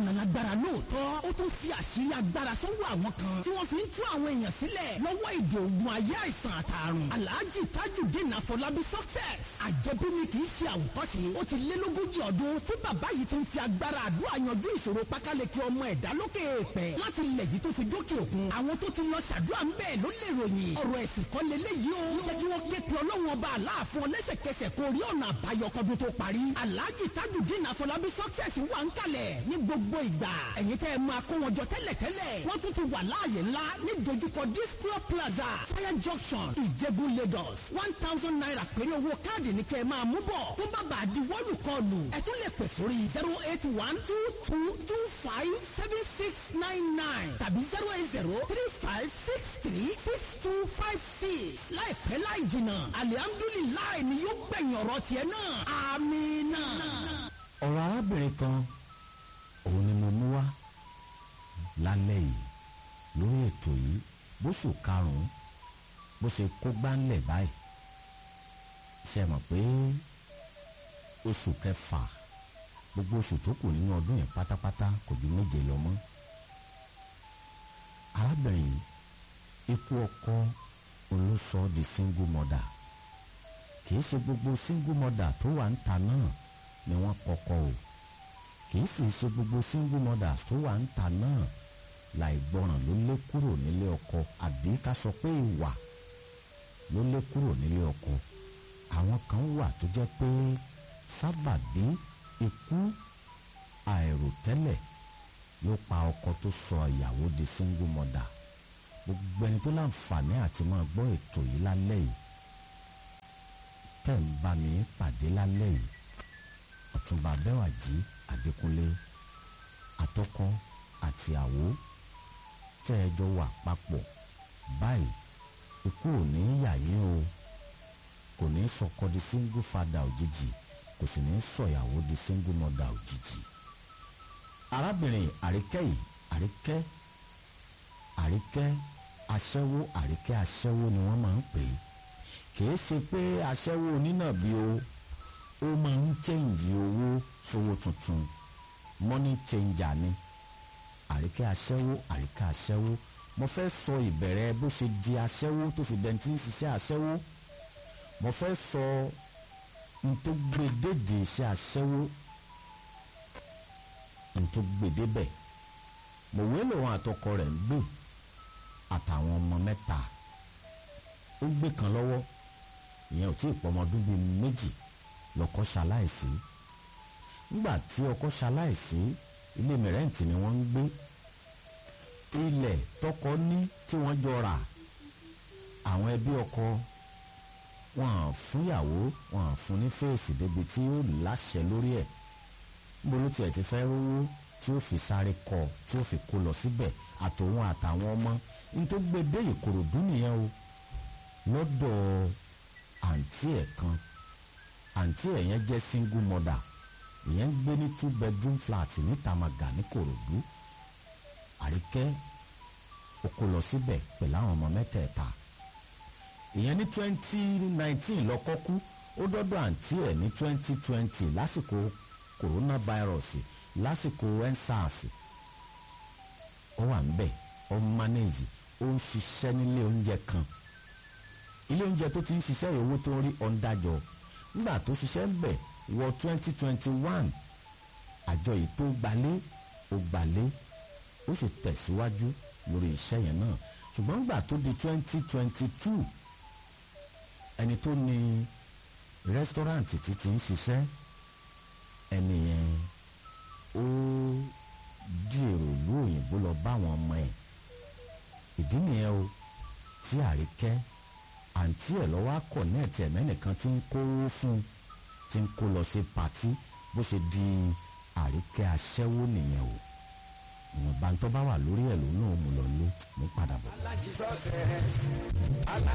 ọ̀nà lágbára lóòótọ́ ó tún fi àṣírí agbára sọ́wọ́ àwọn kan tí wọ́n fi ń tú àwọn èèyàn sílẹ̀ lọ́wọ́ ìdè ògùn ayé àìsàn àtàrùn alhaji tajudeen afọlábí success àjẹbí ni kì í ṣe àwòkọ́ṣe ó ti lé lógójì ọdún tí bàbá yìí ti ń fi agbára àdúrà yanjú ìṣòro pákáleke ọmọ ẹ̀dá lókè èèpẹ̀ láti ilẹ̀ yìí tó fi dókè òkun àwọn tó ti lọ ṣàdúrà ń bẹ́ẹ̀ ló lè ròyìn ọ̀rọ̀ ẹ̀sìn kan lélẹ́yìí o jẹ́ kí wọ́n ké pe ọlọ́run ọba aláàfin ọlẹ́sẹ̀kẹsẹ̀ kó rí ọ̀nà àbáyọ kọ́dún tó parí alhaji tajudeen afọlábí success wà ń kalẹ̀ ní gbogbo ìgbà ẹ̀yin tẹ́ ẹ máa kó wọn jọ tẹ́lẹ̀tẹ́lẹ̀ wọ́n tún ti wà láàyè ńlá ní dojúkọ disco plaza fire junction ìjẹ̀bú lagos one thousand naira péré owó káàdì ní kẹ́ ẹ máa mú bọ̀ tó bá bàa di wọ́ọ̀lù kọlù ẹ tún lè pè sórí zero eight one two two two five seven six nine nine tàbí zero eight zero three five six three six two five six láìpẹ́ láì jìnnà alihamdulilayi ni yóò gbẹ̀yìn ọ̀rọ̀ tiẹ̀ náà amina. ọ̀rọ̀ arábìnrin kan òun ni mo mú wá lálẹ́ yìí lórí ètò yìí bóṣù karùn-ún bó ṣe kó gbáńlẹ̀ báyìí ṣe mọ̀ pé oṣù kẹfà gbogbo oṣù tó kù nínú ọdún yẹn pátápátá kò ju méje lọ mọ́ arábìnrin yìí ikú ọkọ olóṣọ di single mother kì í ṣe gbogbo single mother tó wà ń ta náà ni wọ́n kọ́kọ́ o kì í sì ṣe gbogbo single mothers tó wà ń ta náà láì gbọràn ló lé kúrò nílé ọkọ àbí ká sọ pé ìwà ló lé kúrò nílé ọkọ àwọn kan wà tó jẹ́ pé sábàbí ikú àìròtẹ́lẹ̀ ló pa ọkọ tó sọ ìyàwó di single mother gbogbo ẹni tó láǹfààní àti máa gbọ́ ètò yìí lálẹ́ yìí tẹ̀ ń bá mi pàdé lálẹ́ yìí ọ̀túnba bẹ́wàjì adékúnlé atọ́kọ́ àti àwo tẹ́ ẹ jọ wà papọ̀ báyìí ikú ò ní yà yín o kò ní sọkọ di single father òjijì kò sì ní sọ̀yàwó di single mother òjijì arábìnrin àríkẹ́ yìí àríkẹ́ àríkẹ́ aṣẹ́wó àríkẹ́ aṣẹ́wó ni wọ́n máa ń pè é kìí ṣe pé aṣẹ́wó onínàbí o ó máa ń chẹ́ǹjì owó sówó tuntun money changer ni àríkẹ́ aṣẹ́wó àríkẹ́ aṣẹ́wó mo fẹ́ sọ ìbẹ̀rẹ̀ bó ṣe di aṣẹ́wó tó fi dẹni tí ń ṣiṣẹ́ aṣẹ́wó mo fẹ́ sọ n tó gbé dédé iṣẹ́ aṣẹ́wó n tó gbé débẹ̀ mòwe lòun àtọkọ rẹ̀ ń gbé àtàwọn ọmọ mẹ́ta ó gbé kan lọ́wọ́ ìyẹn ò tí ì pọmọdún bíi méjì lọ́kọ ṣaláìsí nígbà tí ọkọ ṣaláìsí ilé mẹrẹǹtì ni wọ́n ń gbé ilẹ̀ tọkọ ní tí wọ́n jọ rà àwọn ẹbí ọkọ wọn à fúnyàwó wọn à fún ní fèsì débi tí ó láṣẹ lórí ẹ̀ níbo ló tiẹ̀ ti fẹ́ rówó tí ó fi sáré kọ tí ó fi kó lọ síbẹ̀ àtòun àtàwọn ọmọ ní tó gbé dé ìkòròdú nìyẹn o lọ́dọ̀ àǹtí ẹ̀ kan àǹtí ẹ̀ yẹn jẹ́ single mother ìyẹn ń gbé ní two bedroom flat ní Tamaga ní Kòròdú àríkẹ́ ó kó lọ síbẹ̀ pẹ̀lú àwọn ọmọ mẹ́tẹ̀ẹ̀ta ìyẹn ní twenty nineteen lọ́kọ́ kú ó dọ́dọ̀ àǹtí ẹ̀ ní twenty twenty lásìkò coronavirus lásìkò ensars ó wà ń bẹ̀ ó ń manage ó ń ṣiṣẹ́ nílé oúnjẹ kan ilé oúnjẹ tó ti ń ṣiṣẹ́ owó tó ń rí ọ̀ǹdàjọ nígbà tó ṣiṣẹ́ ń bẹ̀ wọ twenty twenty one àjọ yìí tó gbalé ó gbalé ó sì tẹ̀síwájú lórí iṣẹ́ yẹn náà ṣùgbọ́n nígbà tó di twenty twenty two ẹni tó ní rẹ́sítọ́ráǹtì tí ti ń ṣiṣẹ́ ẹni yẹn ó di èrò ìlú òyìnbó lọ bá àwọn ọmọ ẹ̀ ìdí nìyẹn o tí àríkẹ́ àǹtí ẹ̀ lọ́wọ́ kọ̀nẹ́ẹ̀tì ẹ̀mẹ́nìkan tí ń kówó fún tí ń kó lọ sí patí bó ṣe di àríkẹ́ aṣẹ́wó nìyẹn o ìwọ̀nba tó bá wà lórí ẹ̀ lónà òun lọ lé mú padà bọ̀.